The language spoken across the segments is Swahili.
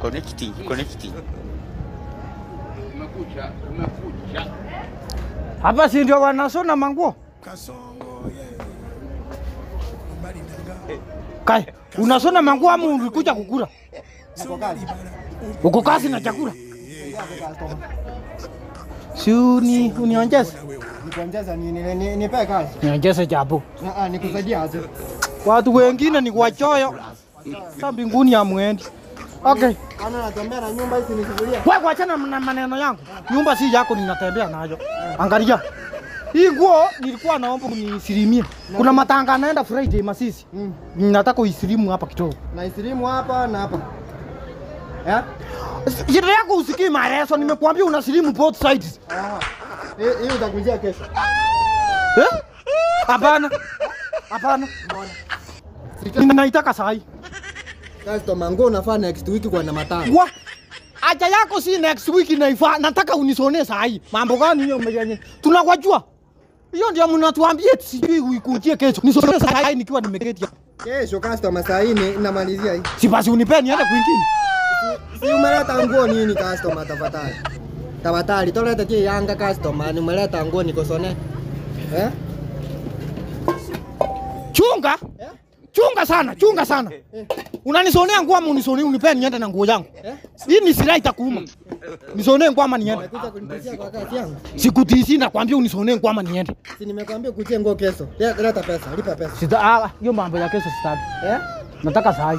Connecting, connecting. Umekucha, umekucha. Hapa si ndio wanasona manguo? Kai, unasona manguo ama ulikuja kukula? Uko kazi na chakula? Si uni uniongeze. Nikuongeza nini? Ni- ni- Nipe kazi. Niongeze japo. Ah, ah, Nikusaidia aje? Watu wengine ni wachoyo. Sa mbinguni ya mwendi. Okay. Ana natembea na nyumba hizi nisufuria. Wewe kuachana na maneno yangu. Nyumba si yako ninatembea nayo. Angalia. Hii nguo nilikuwa naomba unisilimie. Kuna matanga naenda Friday Masisi. Mm. Nataka uisilimu hapa kidogo. Na isilimu hapa na hapa. Eh? Shida yako usikii maelezo, nimekuambia unasilimu both sides. Ah. Hii hii utakujia kesho. Eh? Hapana. Hapana. Ninaitaka sahi. Customer nguo unafaa next week kwa na matanga. Wa aja yako si next week naifaa, nataka unisonee sahi. Mambo gani hiyo mwenye? Tunawajua. Hiyo ndio mnatuambia eti sijui uikujie kesho. Nisonee sahi nikiwa nimeketi. hapa. Kesho customer saa hii ni- namalizia hii. Si basi unipe niende kwingine. Si umeleta nguo nini customer tafadhali? Tafadhali toleta tie Yanga customer, ni umeleta nguo nikosone. Eh? Chunga. Eh? Chunga sana, chunga sana. Unanisonea nguo ama unisonee unipe niende na nguo yangu? Eh? Hii ni silaha itakuuma. Nisonee nguo ama niende? Kuja kunitishia kwa kazi yangu. Sikutisi nakwambia unisonee nguo ama niende. Si nimekwambia kuchie nguo kesho. Le- Leta pesa, lipa pesa. Sita ah, hiyo mambo ya kesho sitaki. Eh? Nataka sahi.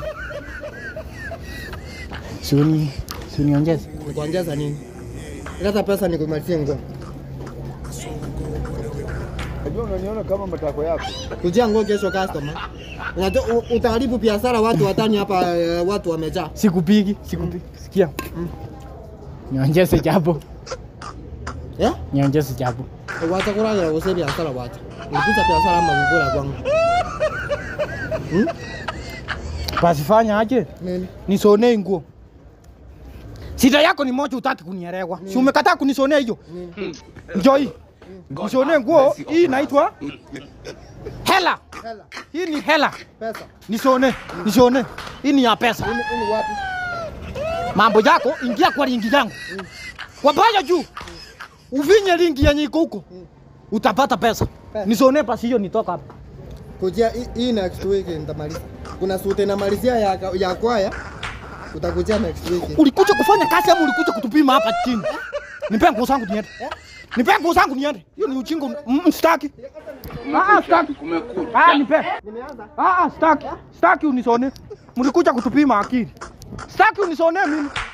Sioni sioniongeze. Nikuongeza nini? Leta pesa nikumalizie nguo. Unajua unaniona kama matako yako. Kujia nguo kesho customer. Unajua u- utaharibu biashara watu watani hapa eh, watu wamejaa. Sikupigi, sikupigi. Sikia. Niongeze japo. Eh? Niongeze japo. Wacha kuraya use biashara wacha. Ulikuja biashara ama ngukula kwangu. Basi fanya aje? Nini? Nisonee nguo. Sita yako ni moja utaki kunielewa. Si umekataa kunisonea hiyo? Njoo hii. Nisonee nguo hii inaitwa hela. Hela, Hii ni hela. pesa. Nisonee, nisonee. Hii ni ya pesa. Ini ini wapi? mambo yako, ingia kwa lingi yangu wabaya juu, uvinye lingi yenye iko huko, utapata pesa. Pesa. Nisonee basi hiyo, nitoka hapa. Kujia hii- hii next week nitamaliza. Kuna sute namalizia ya ya kwaya. Utakujia next week. Ulikuja kufanya kazi ama ulikuja kutupima hapa chini? Nipe nguo zangu niende, nipe nguo zangu niende. Hiyo ni uchingo, mm, sitaki. Ah, sitaki. Umekucha. Ah, nipe. Nimeanza. Ah, ah, sitaki, sitaki unisonee. Mlikuja kutupima akili, sitaki unisonee mimi.